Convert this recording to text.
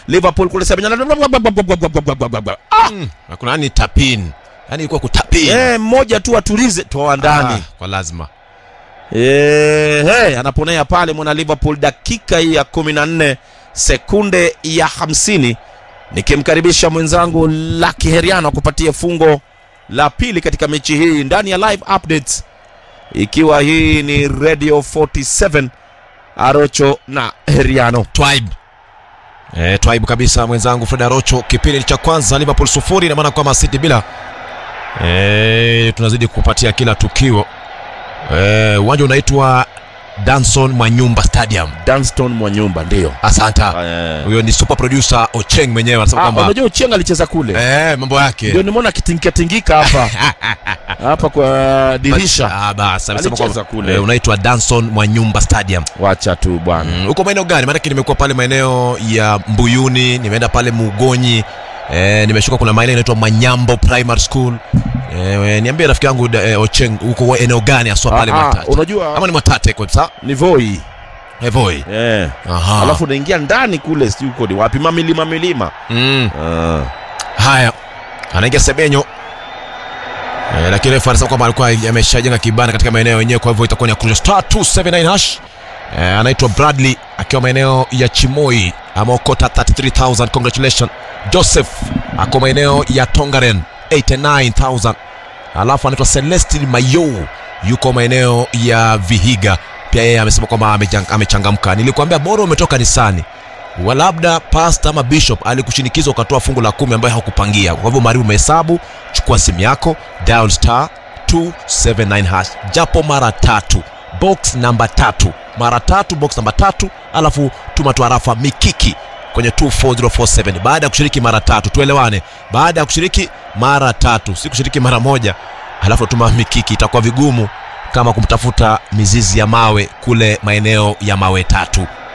liverpool kule semenya ah! Na kuna yani tapin yani ilikuwa kutapin eh, mmoja tu atulize toa ndani Ah, kwa lazima Eh, hey, anaponea pale mwana liverpool dakika hii ya 14 sekunde ya 50 nikimkaribisha mwenzangu laki heriano kupatia fungo la pili katika mechi hii ndani ya live updates ikiwa hii ni radio 47 arocho na heriano Twaib eh, Twaib kabisa mwenzangu Fred Arocho. Kipindi cha kwanza Liverpool sufuri, ina maana kwamba City bila. Eh, tunazidi kupatia kila tukio. Eh, uwanja unaitwa Danson Mwanyumba Stadium. danston mwanyumba ndio Asanta. Eh. Huyo ni super producer Ocheng mwenyewe anasema Ah, kwamba unajua uchenga alicheza kule eh, mambo yake ndio nimeona kitingikatingika hapa hapa kwa dirisha Ah, basi amesema Alicheza kwamba kule. eh, unaitwa Danson Mwanyumba Stadium. wacha tu bwana Mm, uko maeneo gani? Maanake nimekuwa pale maeneo ya Mbuyuni, nimeenda pale Mugonyi, eh, nimeshuka kuna maeneo inaitwa Manyambo Primary School. Eh, niambie rafiki yangu da- eh, Ocheng, uko eneo gani haswa pale Ah, Mwatate? unajua Ama ni Mwatate kwa sasa? ni voi Evoi. eh. Aha. alafu unaingia ndani kule sijui uko ni wapi mamilima milima mm. ah. Haya, anaingia Sebenyo eh, lakini refa anasema kwamba alikuwa ameshajenga kibanda katika maeneo yenyewe, kwa hivyo itakuwa ni ya kurusha star 279 hash. Eh, anaitwa Bradley akiwa maeneo ya Chimoi ameokota 33000 congratulations. Joseph ako maeneo ya Tongaren 89000 alafu anaitwa Celestin Mayo yuko maeneo ya Vihiga pia yeye amesema kwamba amejang- amechangamka. Nilikwambia bora umetoka kanisani wa labda pasta ama bishop alikushinikiza ukatoa fungu la kumi ambayo hakupangia. Kwa hivyo maribu umehesabu, chukua simu yako dial star 279 hash japo mara tatu, box namba tatu mara tatu, box namba tatu, alafu tuma tu arafa mikiki kwenye 24047 baada ya kushiriki mara tatu. Tuelewane, baada ya kushiriki mara tatu, si kushiriki mara moja alafu tuma mikiki. Itakuwa vigumu kama kumtafuta mizizi ya mawe kule maeneo ya mawe tatu